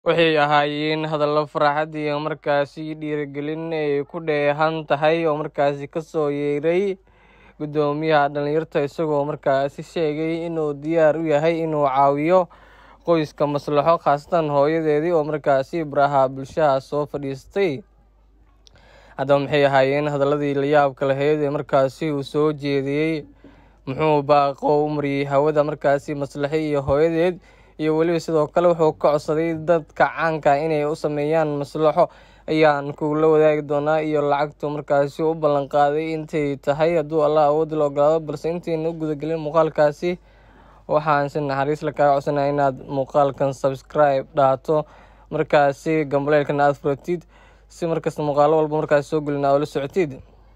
waxay ahaayeen hadallo farxad iyo markaasi dhiirigelin ay ku dheehan tahay oo markaasi kasoo yeeray guddoomiyaha dhalinyarta isagoo markaasi sheegay inuu diyaar u yahay inuu caawiyo qoyska maslaxo khaasatan hooyadeedii oo markaasi baraha bulshaha soo fadhiistay haddaba maxay ahaayeen hadaladii layaabka lahayd ee markaasi uu soo jeediyey muxuu baaqo u mariyey hawada markaasi maslaxe iyo hooyadeed iyo weliba sidoo kale wuxuu ka codsaday dadka caanka inay u sameeyaan maslaxo ayaan kugula wadaagi doonaa iyo lacagtu markaasi u ballan qaaday intay tahay hadduu allah awoodi la ogolaado balse intayna u gudagelin muuqaalkaasi waxaan si naxariis la kaaga codsanaya inaad muuqaalkan subscribe dhaato markaasi gambaleelkana aada furatid si markasta muuqaalo walba markaasi soo gelin aa ula socotid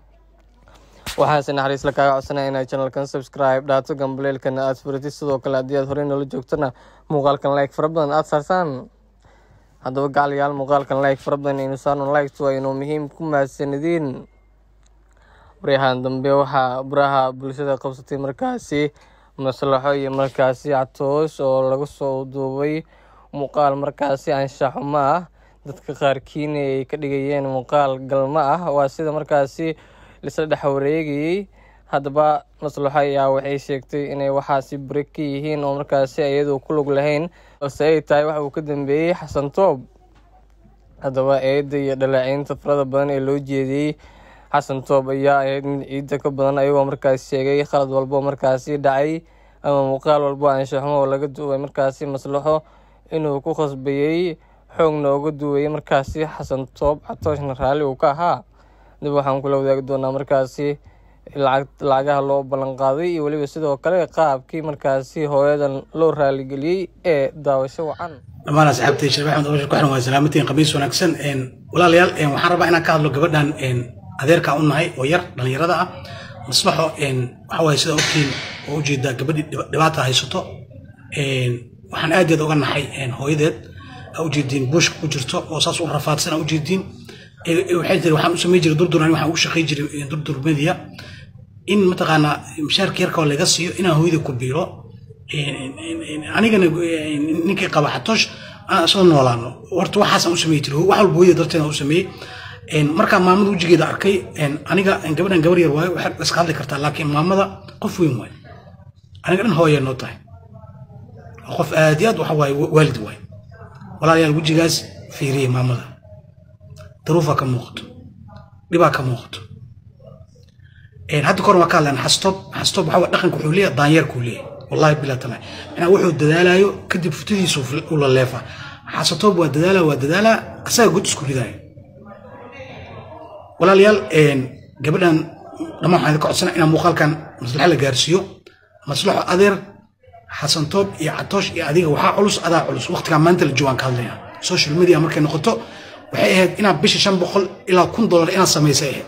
waxaan si naxariis la kaaga codsanaya inaad channelkan subscribe dhaato gambaleelkana aada furatid sidoo kale haddii aad horey noola joogtana muuqaalkan like fara badan aada saartaan haddaba gacaliyaal muuqaalkan like fara badan aynu saarno likes waa inuu muhiim ku mahadsanidin waryahan dambe waxaa baraha bulshada qabsatay markaasi maslaxo iyo markaasi catoosh oo lagu soo duubay muuqaal markaasi anshaxumo ah dadka qaarkiina ay ka dhigayeen muuqaal galmo ah waa sida markaasi laisla dhex wareegayey haddaba maslaxo ayaa waxay sheegtay inay waxaasi bari ka yihiin oo markaasi iyadu ku lug lahayn balse ay tahay waxa uu ka dambeeyey xasan toob haddaba eedda iyo dhaleeceynta farada badan ee loo jeediyey xasan toob ayaa ahayd mid ciidda ka badan ayagoo markaasi sheegay khalad walbo markaasi dhacay ama muuqaal walbo anshaxumo oo laga duubay markaasi maslaxo inuu ku khasbayey xoog nooga duwayay markaasi xasan toob catooshna raalli uu ka ahaa dib waxaan kula wadaagi doonaa markaasi lacag lacagaha loo ballan qaaday iyo weliba sidoo kale qaabkii markaasi hooyadan loo raaligeliyey ee daawasho wacan dhammaan asxaabtay sheekh axmed abashir ku xiran waa salaamatiin khamiis wanaagsan walaalayaal waxaan rabaa inaan ka hadlo gabadhan adeerka u nahay oo yar dhallinyarada ah maslaxo waxa waaye sida ogtiin oo ujeedaa gabadhii dhibaata haysato waxaan aad aad uga naxay hooyadeed aa ujeediin buushka ku jirto oo saas u rafaadsan aa ujeediin waxay tiri waxaan u samey jiray durdur ani waxaan ugu shaqay jiray durdur media in mataqaanaa mishaarka yarka oo laga siiyo inaan hooyada ku biiro anigana ninkii qaba xatoosh aan isla noolaano horta waxaasaan u samey jiray wax walba hooyada darteeda u sameeyey markaa maamada wejigeeda arkay aniga gabadhan gabar yar waayo waxaad iska hadli kartaa laakiin maamada qof weyn waayo aniga dhan hooya noo tahay qof aad iyo aad waxa waaye waalid waayo walaalayaal wejigaas fiiriyey maamada daruufaa ka muuqato dhibaa ka muuqato hadda kor waa ka hadlaan xastoob xastoob waxa dhaqanka wuxuu leeyahay daanyeerkuu leeyahay wallahi bilaa taala macnaa wuxuu dadaalayo kadib futadiisu u la leefa xasatoob waa dadaala waa dadaala asaga god isku ridaayo walaalayaal gabadhan dhammaan waxaan ka codsana inaan muuqaalkan maslaxa la gaarsiiyo maslaxo adeer xasan toob iyo catoosh iyo adiga waxaa culus adaa culus waqtigaa maanta la joogaan ka hadlaya social media markay noqoto waxay ahayd inaad bisha shan boqol ilaa kun dollar inaad samaysay ahayd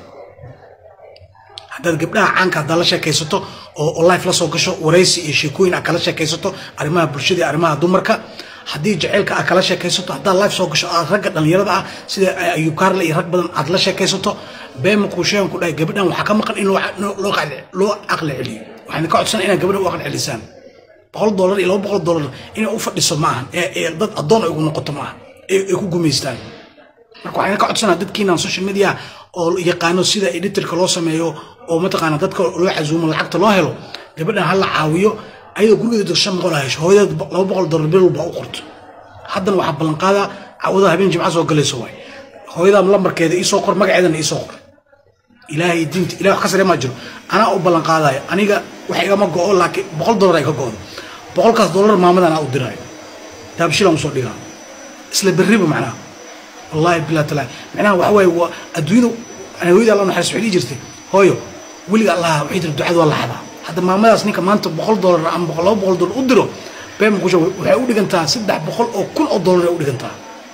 haddaad gabdhaha caanka haddaad la sheekaysato oo life la soo gasho waraysi iyo sheekooyin aad kala sheekaysato arrimaha bulshada iyo arrimaha dumarka haddii jaceylka aad kala sheekaysato haddaad life soo gasho aad ragga dhallinyarada ah sida ayub kaarle iyo rag badan aad la sheekaysato beema kuu sheegan ku dhahay gabadhan waxaa ka maqan in loo aqli celiyo waxaan ka codsan inaad gabadhan u aqli celisaan boqol dollar iyo laba boqol dollar inay u fadhiso ma ahan ee dad addoon ay ugu noqoto ma ahan ay ku gumaystaan marka waxaan ka codsanaa dadkiinan social media oo yaqaano sida editorka loo sameeyo oo mataqaana dadka loo casuumo lacagta loo helo gabadhan ha la caawiyo ayadoo gurigeeda shan boqol ha hesho hooyadeed laba boqol dollar bil walba u qorto haddana waxaa ballanqaadaa cawada habeen jimca soo galayso waay hooyadaa lambarkeeda iisoo qor magaceedana iisoo qor ilaahay diinta ilahay wax ka sare maa jiro anaa u ballanqaadaayo aniga wax igama go'o laakiin boqol dollar ay ka go'do boqolkaas dollar maamadan aa u diraayo daabshilaan usoo dhigaa isla berriba macnaha wallahi bilaa talaa macnaha waxa waaye waa adduunyadu hooyada alla naxariis waxay dhihi jirtay hooyo weliga allaha waxay tiri ducada waa la xadaa hadda maamadaas ninka maanta boqol dollar ama boqol laba boqol dollar u diro beema kusha waxay u dhigantaa saddex boqol oo kun oo dollar ay u dhigantaa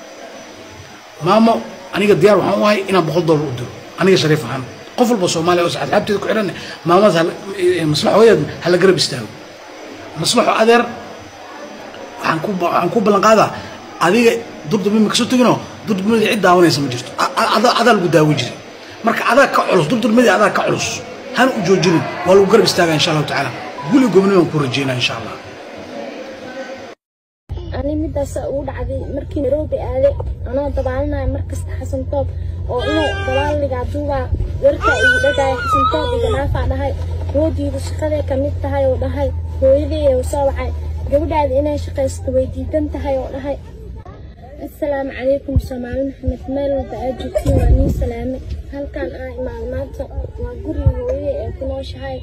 maamo aniga diyaar waxaan u ahay inaan boqol dollar u diro aniga shariif ahaan qof walba soomaaliya oo asxaabteeda ku xidhan maamadaas maslaxo hooyadeed hala garab istaago maslaxo adeer waxaan ku waxaan ku ballan qaadaa adiga durdurmima kasoo teginoo durdurmadii cid daawanaysa ma jirto adaa lagu daawin jiray marka adaa ka culus durdurmadii adaa ka culus hana u joojinin waa lagu garab istaagaa insha allahu tacaala guli gobni baan ku rajeynaa insha allah ani mid midaas ugu dhacday markii nairobi aaday anoo dabaalinaya markasta xasan toob oo inuu dabaaligaa duubaa warkaa igu dhagaaya xasan toob iga naafaa dhahay hoodiida shaqaday ka mid tahay oo dhahay hooyadii u soo wacay gabadhaada inay shaqaysto way diidan tahay oo dhahay asalaamu calaykum soomaali maxamed meel walba aad joogtiin waa nii salaame halkan aa imaado maanta waa guriga hooyadii ee ku nooshahay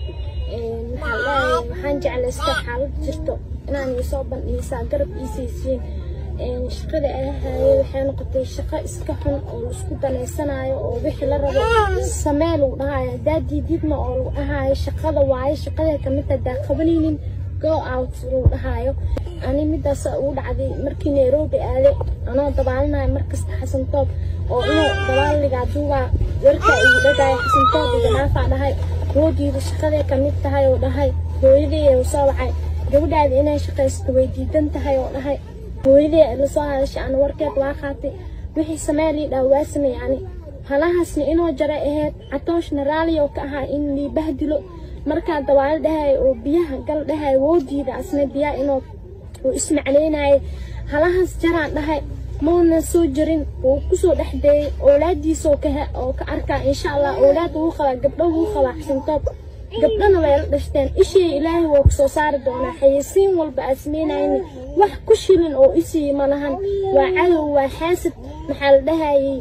maxaa dhahay waxaan jeclaystay xaalad jirto inaan iisoo bandhigisaa garab iisiisiin shaqada ahahaye waxay noqotay shaqo iska xun oo laisku danaysanayo oo wixii la rabo samee lagu dhahayo haddaa diididna oo lagu dhahayo shaqada waayo shaqaday kamid hadaa qabanaynin go out lagu dhahayo ani midaas ugu dhacday markii nairobi aaday anoo dabaalinaya markasta xasan toob oo inuu dabaaligaa duubaa warkaa igu dhagaaya xasan toob iga naafaa dhahay hoodiida shaqaday ka mid tahay oo dhahay hooyadii u soo wacay gabadhaada inay shaqaysto way diidan tahay oo dhahay hooyadii lasoo hadashay ana warkeed waa qaatay wixii samee lii dhaa waa sameey ani halahaasna inoo jaray ahayd catooshna raalli oo ka ahaa in lii bahdilo markaa dabaalo dhahay oo biyaha gal dhahay woodiida asna biyaha inuu uu ismacleynayay halahaas jaraan dhahay mauna soo jarin wuu kusoo dhex dayay oolaadiisa oo ka arkaa insha allah oolaad wuu qabaa gabdho wuu qabaa xasantoob gabdhana way la dhashteen ishii ilaahay wuu kusoo saari doonaa xayeysiin walba aad samaynayni wax ku shilin oo isii ma lahan waa cadow waa xaasid maxaa la dhahayay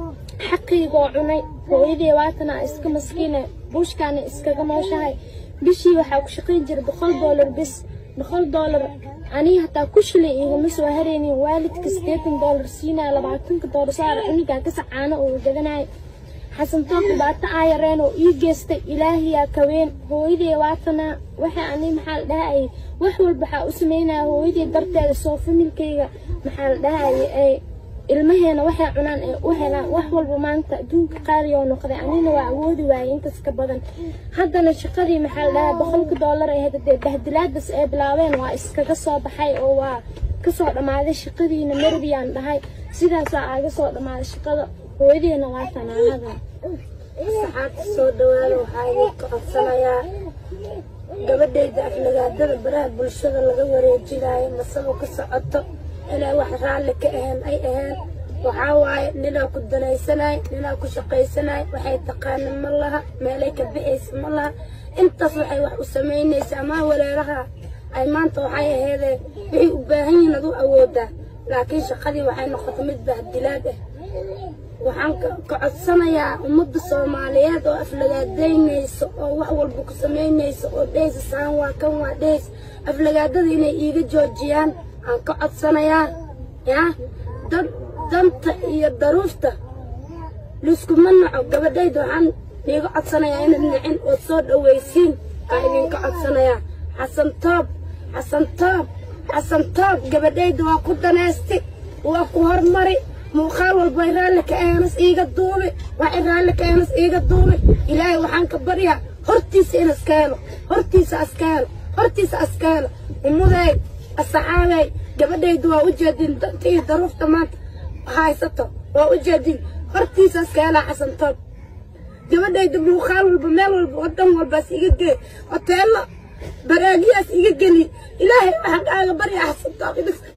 xaqiigoo cunay hooyadii waatana iska maskiina buushkaana iskaga nooshahay bishii waxaa ku shaqayn jiray boqol doolar bis boqol doolar aniga hataa ku shilay igama soo haraynin waalidka siddeetan doolar siinaya labaatanka doolar saara cunigaa ka sacaano oo gadanaya xasan toob dhibaato aa yareen oo ii geystay ilaahiyaa kaween hooyadii waatana waxa ani maxaa la dhahayay wax walba waxaa u sameynaya hooyadii darteeda soo familkayga maxaa la dhahayay ilmaheena waxay cunaan ee u helaan wax walba maanta adduunka qaali oo noqday anina waa awoodi waayay intaas ka badan haddana shaqadii maxaa la dhahaa boqolka doolar ee hadee bahdilaadaas ay bilaabeen waa iskaga soo baxay oo waa kasoo dhammaaday shaqadiina marbiyaan dhahay sidaasaa aaga soo dhammaaday shaqada hooyadeena waa tanaanada saxaabta soo dhawaada waxaa idinka codsanayaa gabadhayda aflagaadada baraha bulshada laga wareejinayo masabo ka socoto inay wax raalli ka ahayn ay ahayn waxaa waaye ninaa ku danaysanay ninaa ku shaqaysanay waxay taqaana ma laha meelay ka bixaysa ma laha intaas waxay wax u samaynaysa ama walaalaha ay maanta waxay aheedee waxay u baahan yihiin adu awoodaa laakiin shaqadii waxay noqotay mid bahdilaad ah waxaan ka codsanayaa ummadda soomaaliyeed oo aflagaadaynaysa oo wax walba ku samaynaysa oo dhehaysa saan waa kan waa dhehays aflagaadada inay iiga joojiyaan aan ka codsanayaa yaa dad danta iyo daruufta liskuma naco gabadhayda waxaan iiga codsanayaa inaad nicin ood soo dhawaysiin aa idinka codsanayaa xasan toob xasan toob xasan toob gabadhayda waa ku danaysti waa ku hormari muuqaal walba raalli ka aanas iiga duubi waxay raalli ka aanas iiga duubi ilaahay waxaan ka baryaa hortiisa in iska helo hortiisa iska helo hortiisa iska helo ummaday asxaabay gabadhaydu waa u jeedin danta iyo daruufta maanta haysato waa u jeedin hortiisa iska helaa xasan toob gabadhayda muuqaal walba meel walba wadan walbaas iga gee hoteello baraagiyaas iga geli ilaahay waxaan kaaga baryaa xasan toob